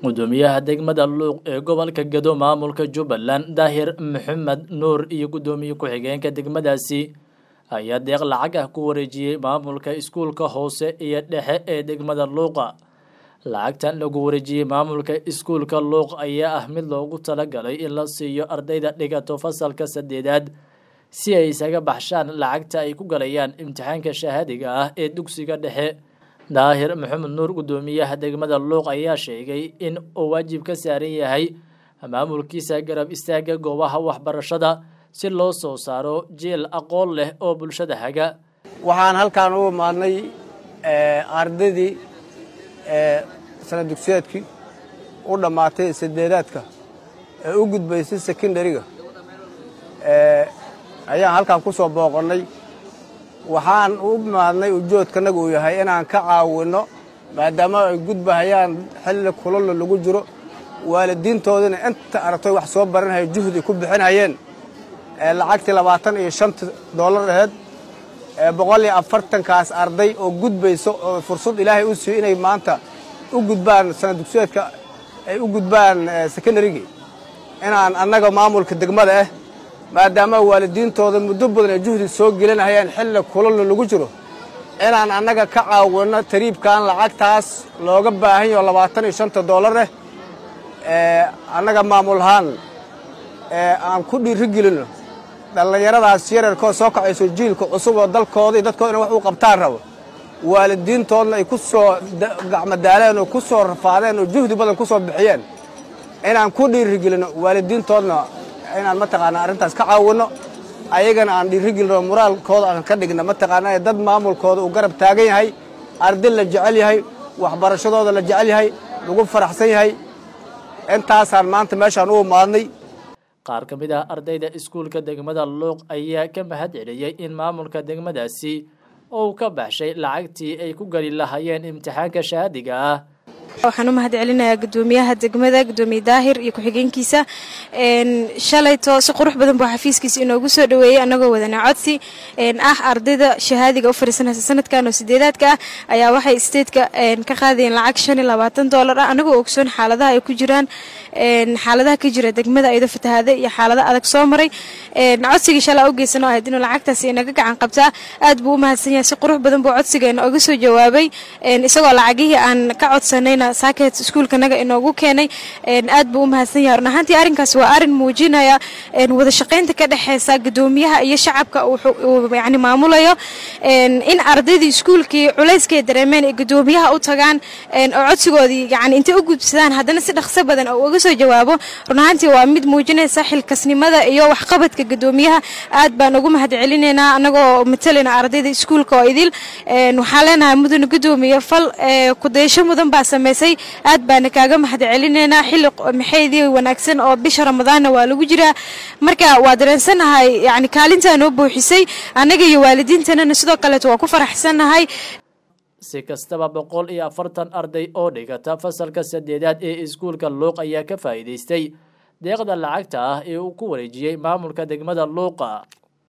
gudoomiyaha degmada luuq ee gobolka gado maamulka jubbaland daahir maxamed nuur iyo gudoomiye ku-xigeenka degmadaasi ayaa deeq lacag ah ku wareejiyey maamulka iskuulka hoose iyo dhexe ee degmada luuqa lacagtan lagu wareejiyey maamulka iskuulka luuq ayaa ah mid loogu talagalay in la siiyo ardayda dhigato fasalka saddeedaad si ay isaga baxshaan lacagta ay ku galayaan imtixaanka shahaadiga ah ee dugsiga dhexe daahir maxamed nuur gudoomiyaha degmada luuq ayaa sheegay in uu waajib ka saaran yahay maamulkiisa garab istaaga goobaha waxbarashada si loo soo saaro jeel aqoon leh oo bulshada haga waxaan halkaan u imaadnay ardaydii sana dugsiyaadkii u dhammaatay saddeedaadka ee u gudbaysay secondariga ayaan halkaan ku soo booqannay waxaan u imaadnay ujoodkanaga uu yahay inaan ka caawinno maadaama ay gudbahayaan xilli kulalla lagu jiro waalidiintoodina inta aragtoy wax soo baranhaya juhdi ku bixinhayeen lacagtii labaatan iyo shanta dollar aheyd boqol iyo afartankaas arday oo gudbayso oo fursad ilaahay u siiyo inay maanta u gudbaan sana dugsiyeedka ay u gudbaan secondarygii inaan annaga maamulka degmada ah maadaama waalidiintooda muddo badan ay juhdi soo gelinahayaan xilli kulalla lagu jiro inaan annaga ka caawinno tariibkan lacagtaas looga baahan yaho labaatan iyo shanta dollar eh annaga maamulahaan aan ku dhiiri gelinno dhallinyaradaas yararkoo soo kacayso jiilka cusub oo dalkooda iyo dadkooda ina wax u qabtaan rabo waalidiintoodna ay ku soo gacmadaaleen oo ku soo rafaadeen oo juhdi badan ku soo bixiyeen inaan ku dhiiri gelinno waalidiintoodna inaan mataqaanaa arrintaas ka caawinno ayagana aan dhiiri gelinno moraalkooda aan ka dhigna mataqaanaa dad maamulkooda uu garab taagan yahay arday la jecel yahay waxbarashadooda la jecel yahay lagu faraxsan yahay intaasaan maanta meeshaan u imaadnay qaar ka mid ah ardayda iskuulka degmada luuq ayaa ka mahad celiyey in maamulka degmadaasi uu ka baxshay lacagtii ay ku geli lahaayeen imtixaanka shahaadiga ah waxaan u mahad celinayaa gudoomiyaha degmada gudoomiye daahir iyo ku-xigeenkiisa shalayto si qurux badan buu xafiiskiisa inoogu soo dhaweeyey anagoo wadana codsi ah ardayda shahaadiga u fariisanaysa sanadkan oo sideedaadka ah ayaa waxay statetka ka qaadayeen lacag shan iyo labaatan dollar ah anagoo ogsoon xaaladaha ay ku jiraan xaaladaha ka jira degmada aydo fatahaada iyo xaalada adag soo maray codsigii shalaa u geysan oo ahayd inuu lacagtaasi inaga gacan qabtaa aad buu u mahadsan yahay si qurux badan buu codsigeena oga soo jawaabay isagoo lacagihii aan ka codsanayna saakeet iskuulkanaga inoogu keenay aad buu u mahadsan yahay run ahaantii arrinkaas waa arrin muujinaya wada shaqaynta ka dhexeysa gudoomiyaha iyo shacabka uu yani maamulayo in ardaydii iskuulkii culayskay dareemeen ay gudoomiyaha u tagaan oo codsigoodii yani intay u gudbsadaan haddana si dhaqso badan oo uga soo jawaabo run ahaantii waa mid muujinaysa xilkasnimada iyo waxqabadka gudoomiyaha aad baan ugu mahad celinaynaa anagoo matalayna ardayda iskuulka oo idil waxaan leenahay mudane gudoomiye fal kudaysho mudan baa samaysay aad baana kaaga mahad celinaynaa xilli maxaydii wanaagsan oo bisha ramadaanna waa lagu jiraa marka waa dareensanahay yani kaalintaa noo buuxisay annaga iyo waalidiintanana sidoo kaleeto waa ku faraxsannahay si kastaba boqol iyo afartan arday oo dhigata fasalka saddeedaad ee iskuulka luuq ayaa ka faa'iidaystay deeqda lacagta ah ee uu ku wareejiyey maamulka degmada luuqa